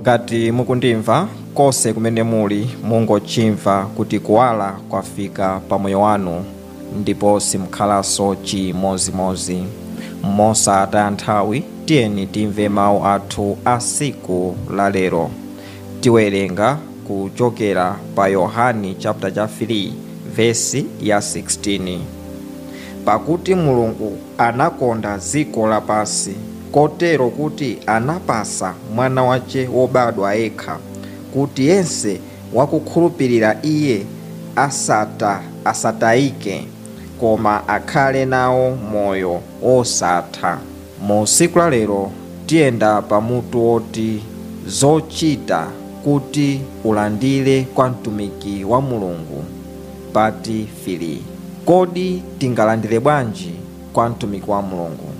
ngati mukundimva konse kumene muli mungochimva kuti kuwala kwafika pa moyo wanu ndipo simukhalanso chimozimozi mosataya nthawi tiyeni timve mawu athu a siku la lero tiwerenga kuchokera pa yohani chapter cha 3 vesi ya 16 pakuti mulungu anakonda dziko lapansi kotero kuti anapasa mwana wace wobadwa yekha kuti yense wakukhulupirira iye asata asatayike koma akhale nawo moyo osatha mu siku la lero tiyenda pamutu woti zochita kuti ulandire kwa mtumiki wa mulungu pati fili kodi tingalandire bwanji kwa mtumiki wa mulungu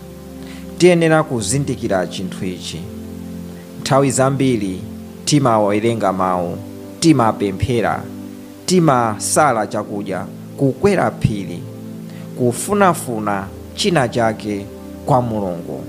tiyenera kuzindikira chinthu ichi nthawi zambiri timawerenga mawu timapemphera timasala chakudya kukwera phiri kufunafuna china chake kwa mulungu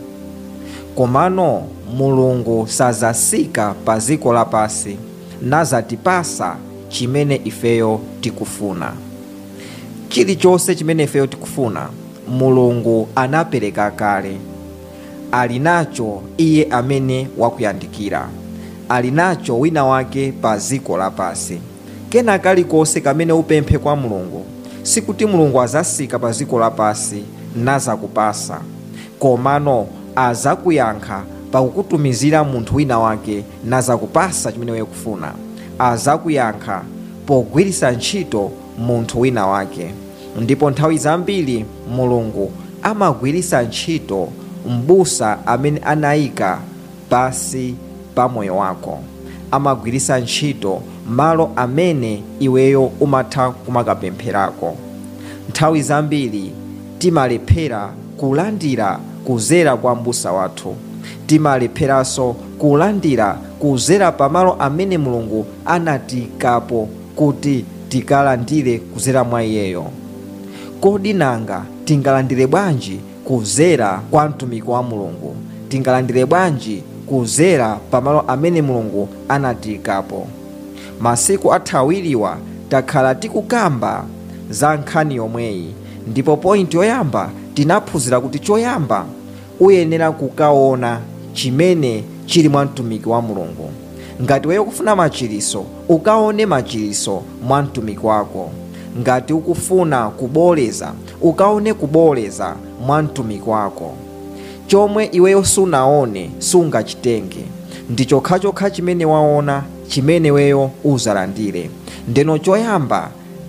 komano mulungu sazasika pa dziko lapansi nazatipasa chimene ifeyo tikufuna chilichonse chimene ifeyo tikufuna mulungu anapereka kale ali nacho iye amene wakuyandikira ali nacho wina wake pa dziko lapansi kena kalikonse kamene upemphe kwa mulungu sikuti mulungu azasika pa dziko lapansi nazakupasa komano azakuyankha pakukutumizira munthu wina wake nazakupasa chimene iwe kufuna azakuyankha pogwiritsa ntchito munthu wina wake ndipo nthawi zambiri mulungu amagwiritsa ntchito mbusa amene anayika pasi pa moyo wako amagwiritsa ntchito malo amene iweyo umatha kumakapempherako nthawi zambiri timalephera kulandira kuzera kwa mbusa wathu timalepheranso kulandira kuzera pamalo amene mulungu anatikapo kuti tikalandire kuzera mwa iyeyo kodi nanga tingalandire bwanji kuzera kwa mtumiki wa mulungu tingalandire bwanji kuzera pamalo amene mulungu anatikapo masiku athawiriwa takhala tikukamba za nkhani yomweyi ndipo pointi yoyamba tinaphunzira kuti choyamba uyenera kukaona chimene chili mwa mtumiki wa mulungu ngati weyo kufuna machiriso ukaone machiriso mwa mtumiki wako ngati ukufuna kuboleza ukaone kuboleza mwa mtumiki wako chomwe iweyo sunaone sungachitenge ndi chokhachokha chimene waona chimene weyo uzalandire ndeno choyamba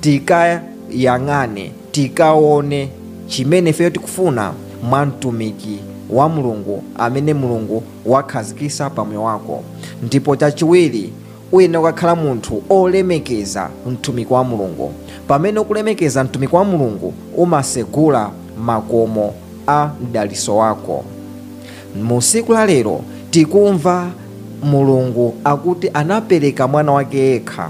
tikayang'ane tikaone chimene feyo tikufuna mwa mtumiki wa mulungu amene mulungu wakhazikisa pamoyo wako ndipo chachiwiri uyenera kukakhala munthu olemekeza mtumiki wa mulungu pamene ukulemekeza mtumiki wa mulungu umasegula makomo a mdaliso wako mu siku la lero tikumva mulungu akuti anapereka mwana wake yekha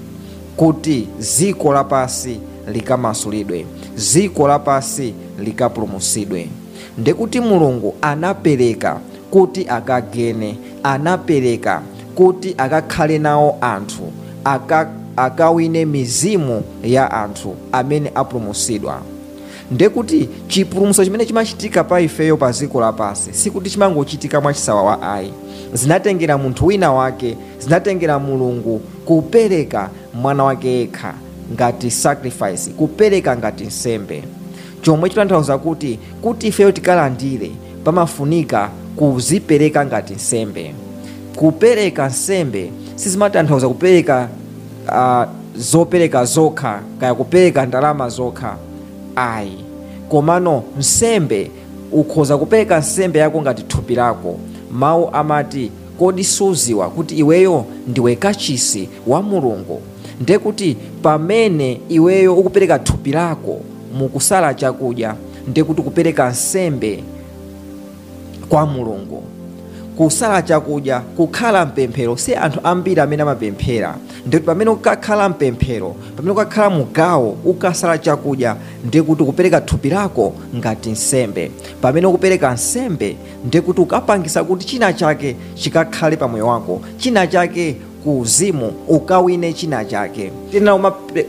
kuti ziko lapasi likamasulidwe ziko lapasi likapulumusidwe ndekuti mulungu anapereka kuti akagene anapereka kuti akakhale nawo anthu aka, akawine mizimu ya anthu amene apulumusidwa ndekuti chipulumutso chimene chimachitika pa ifeyo pa ziko lapasi sikuti chimangochitika mwachisawa wa ayi zinatengera munthu wina wake zinatengera mulungu kupereka mwana wake yekha ngati sacrifice kupereka ngati nsembe chomwe chitanthauza kuti kuti ifeyo tikalandire pamafunika kuzipereka ngati nsembe kupereka nsembe sizimatanthauza kupereka uh, zopereka zokha kaya kupereka ndalama zokha ayi komano nsembe ukhoza kupereka nsembe yako ngati thupi lako mawu amati kodi suziwa kuti iweyo ndiwe kachisi wa mulungu ndekuti pamene iweyo ukupereka thupi lako mukusala chakudya ndekuti kupereka nsembe kwa mulungu kusala chakudya kukhala mpemphero si anthu ambiri amene amapemphera ndikuti pamene ukakhala mpemphero pamene ukakhala mugawo ukasala chakudya ndikuti ukupereka thupi lako ngati nsembe pamene ukupereka nsembe ndikuti ukapangisa kuti china chake chikakhale pamoyo wako china chake ku uzimu ukawine china chake tena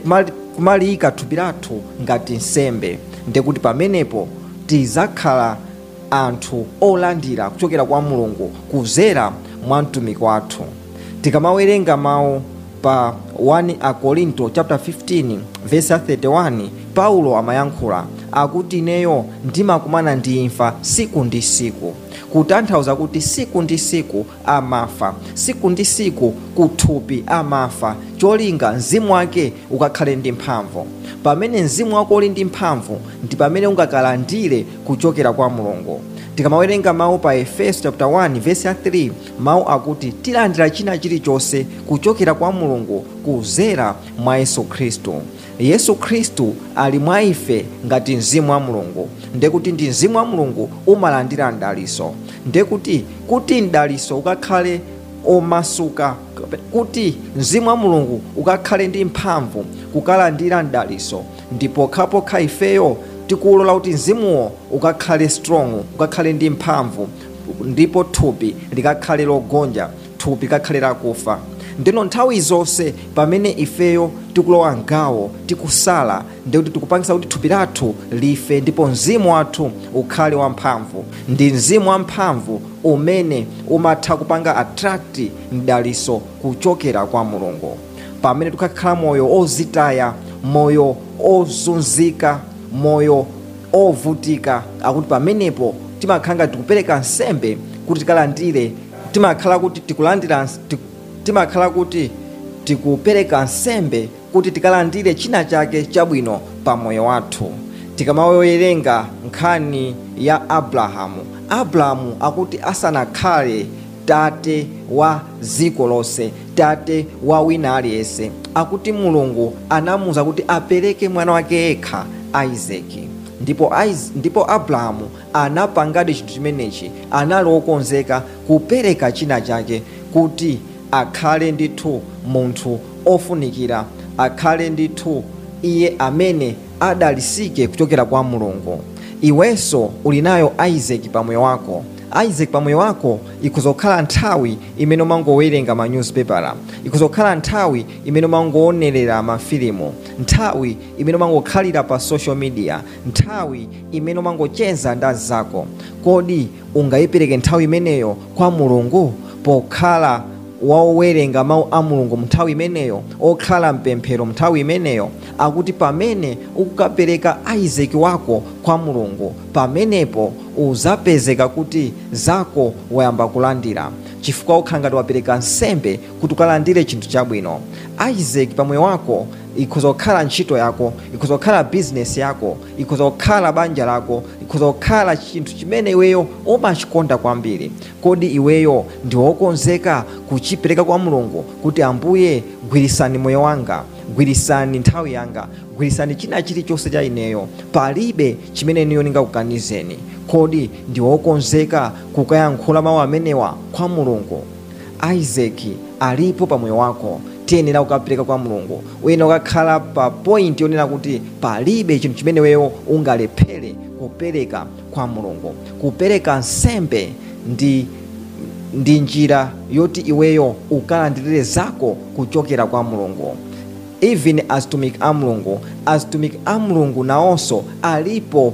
kumaliyika thupi lathu ngati nsembe ndikuti pamenepo tizakhala anthu olandira kuchokera kwa mulungu kuzera mwa mtumiki wathu tikamawerenga mawu pa 1 akorinto chapter 15 verse 31 paulo amayankhula akuti ineyo ndimakumana ndi imfa siku ndi siku kutanthauza kuti siku ndi siku amafa siku ndi siku kuthupi amafa cholinga mzimu wake ukakhale ndi mphamvu pamene mzimu wako uli ndi mphamvu ndi pamene ungakalandire kuchokera kwa mulungu tikamawerenga mawu pa efeso chapter 1 verse ya 3 mawu akuti tilandira china chilichonse kuchokera kwa mulungu kuzera mwa yesu khristu yesu khristu ali mwa ife ngati mzimu wa mulungu ndekuti ndi mzimu wa mulungu umalandira mdaliso ndekuti kuti mdaliso ukakhale omasuka kuti mzimu wa mulungu ukakhale ndi mphamvu kukalandira mdaliso ndipo khapokha ifeyo tikulola kuti mzimuwo ukakhale strong ukakhale ndi mphamvu ndipo thupi likakhale logonja thupi likakhale lakufa ndino nthawi zonse pamene ifeyo tikulowa mgawo tikusala ndikuti tikupangisa kuti thupi lathu life ndipo mzimu wathu ukhale wamphamvu ndi mzimu wamphamvu umene umatha kupanga attract mdaliso kuchokera kwa mulungu pamene tikakhala moyo ozitaya moyo ozunzika moyo ovutika akuti pamenepo timakhala ngati tikupereka nsembe kuti tikalandire timakhala kuti tikulandira timakhala kuti tikupereka nsembe kuti tikalandire china chake chabwino pa moyo wathu tikamawerenga nkhani ya abrahamu abrahamu akuti asanakhale tate wa dziko lonse tate wa wina aliyense akuti mulungu anamuwuza kuti apereke mwana wake yekha isaki ndipo, ndipo abrahamu anapangadi chinthu chimenechi anali wokonzeka kupereka china chake kuti akhale ndithu munthu ofunikira akhale ndithu iye amene adalisike kuchokera kwa mulungu iwenso uli nayo isaki pamoyo wako isaac pamoyo wako ikuzokhala nthawi imene umangowerenga ma newspaper ikuzokhala nthawi imene umangoonerera mafilimu nthawi imene umangokhalira pa social media nthawi imene umangocheza ndazi zako kodi ungayipereke nthawi imeneyo kwa mulungu pokhala wawerenga mawu a mulungu mnthawi imeneyo okhala mpemphero mnthawi imeneyo akuti pamene ukukapereka isaac wako kwa mulungu pamenepo uzapezeka kuti zako wayamba kulandira chifukwa ukhala ngati wapereka nsembe kuti ukalandire chinthu chabwino isaac pamoyo wako ikuzokhala ntchito yako ikuzokhala bizinesi yako ikuzokhala banja lako ikuzokhala chinthu chimene iweyo umachikonda kwambiri kodi iweyo ndi wokonzeka kuchipereka kwa mulungu kuti ambuye gwirisani moyo wanga gwirisani nthawi yanga gwirisani china chilichonse cha ineyo palibe chimene niyo ningakukanizeni kodi ndi wokonzeka kukayankhula mawu amenewa kwa mulungu isaki alipo pamoyo wako tiyenera kukapereka kwa mulungu wina ukakhala pa point yonena kuti palibe chinthu chimene weyo ungalephere kupereka kwa mulungu kupereka nsembe ndi ndi njira yoti iweyo ukalandirire zako kuchokera kwa mulungu even azitumiki a mulungu azitumiki a mulungu nawonso alipo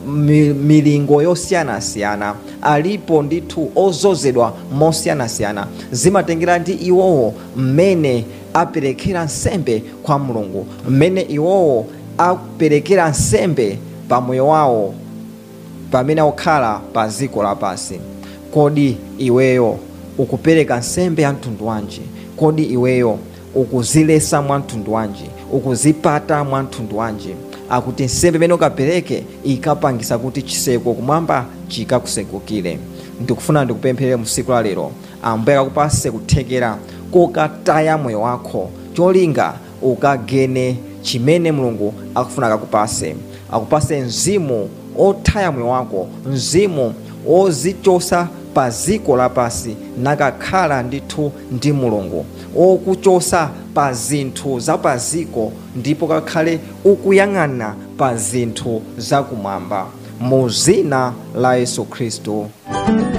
milingo yosiyanasiyana alipo ndithu ozozedwa mosiyanasiyana zimatengera ndi iwowo mmene aperekera nsembe kwa mulungu mmene iwowo aperekera nsembe pamoyo wawo pamene akukhala pa dziko lapansi kodi iweyo ukupereka nsembe ya mtundu wanji kodi iweyo ukuzilesa mwa mtundu wanji ukuzipata mwa mtundu wanji akuti nsembe imene ukapereke ikapangisa kuti chiseko kumwamba chikakusekukire ndikufuna ndikupempherere mu tsiku la lero ambuye akakupase kuthekera kokataya moyo wako cholinga ukagene chimene mulungu akufuna akakupase akupase mzimu othaya moyo wako mzimu ozichosa pa ziko lapasi nakakhala ndithu ndi mulungu okuchosa pa zinthu za pa ziko ndipo kakhale ukuyang'ana pa zinthu zakumwamba mu zina la yesu khristu